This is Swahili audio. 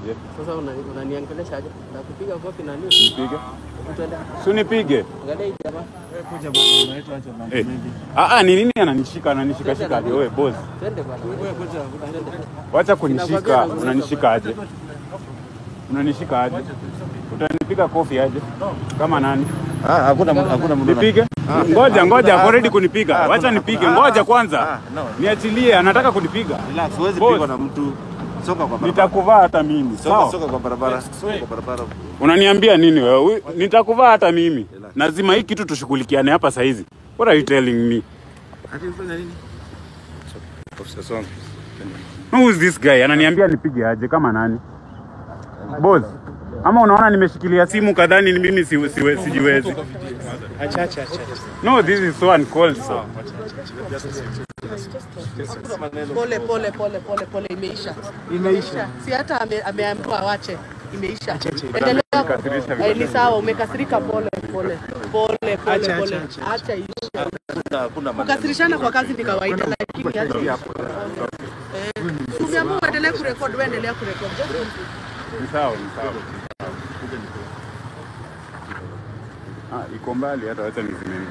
aje? Sasa una- unaniangelesha aje? Nakupiga kofi na nini? Nipige? Twende. Si unipige? Angalia hii jamaa. Kuja bwana, unaitwa acha mambo Eh. mengi. Ah ah, ni nini ananishika ananishika shika aje wewe boss? Twende bwana. Wewe kuja, Twende. Wacha kunishika, unanishika aje? Unanishika aje? Utanipiga kofi aje? Kama nani? Ah, hakuna mtu- hakuna mtu. Nipige? Ngoja ngoja, ako ready kunipiga. Ah, Wacha kuna- nipige. ah, Ngoja ah, kwanza. ah, no. Niachilie, anataka kunipiga. Relax, huwezi Boss. pigwa na mtu. Soka kwa barabara. Nitakuvaa hata mimi. Soka, Sawa? soka kwa barabara. Soka kwa barabara. Unaniambia nini wewe? Huyu- Nitakuvaa hata mimi. Lazima hii kitu tushughulikiane hapa saa hizi. What are you telling me? Ati unafanya nini? Officer Song. Who is this guy? Ananiambia nipige aje kama nani? Boss. Ama unaona nimeshikilia simu kadhani ni mimi si, si, sijiwezi. Acha acha acha. No, this is so uncalled for. Pole pole pole pole pole, imeisha Imeisha. si hata ame- ameambiwa awache, imeisha. acha. Endelea. Umekasirisha vile. Eh, Ni sawa, umekasirika. Pole pole pole pole Acha, pole, acha, acha. acha iishe. Hakuna hakuna maneno. Kukasirishana kwa kazi ni kawaida, lakini acha iishe. Eh, Umeamua uendelee kurekodi, wewe endelea kurekodi. Just Ni sawa, ni sawa. Ah, iko mbali hata wacha nizime